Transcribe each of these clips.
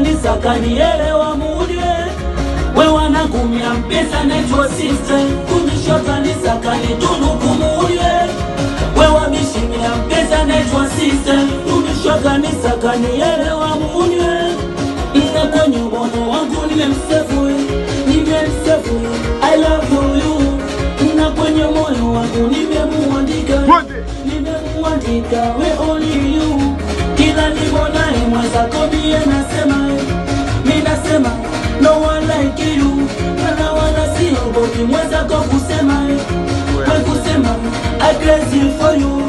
kanisa kanielewa mudye we wanagumya mpesa naitwa sister kumisha kanisa kanitunuku mudye we wamishimia mpesa naitwa sister kumisha kanisa kanielewa mudye na kwenye moyo wangu nimemsefu nimemsefu I love you na kwenye moyo wangu nimemuandika nimemuandika we only you kila nibonaye mwenzako mie nasema mi nasema no one like you wala wala siogopi mwenzako kusema we kusema I crazy for you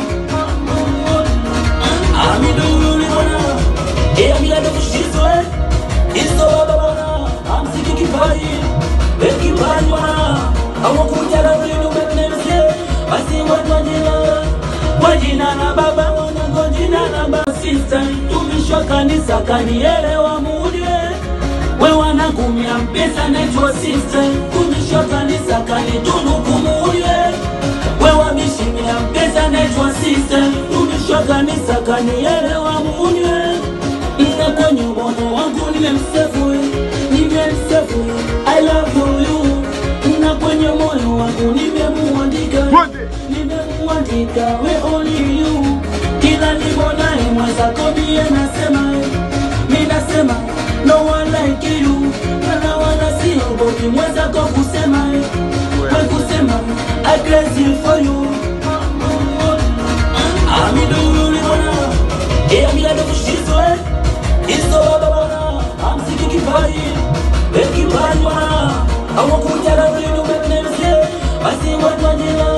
amidululibona eamiladokushizwe isobababona amsiki kipaji ekipaji bwana awakujala ulinu bebenemse basi watwajina wajina na baba wanango jina na basista tumishwa kanisa kanielewa mudye we wanagumya mpesa naitwa sister kumishwa kanisa kanitunuku mudye we wamishimia mpesa naitwa sister tumishwa kanisa kanielewa mudye na kwenye moyo wangu nimemsefu nimemsefu I love you na kwenye moyo wangu nimemuandika nimemuandika we only you kila nibonaye mwenzako mie nasema mi nasema no one like you wala wala siogopi mwenzako kusema we kusema I crazy for you amidululibona eamiladokushizwe isobababona amsiki kipaji ekipaji bwana awakujala ulinu bebenemse basi watwajila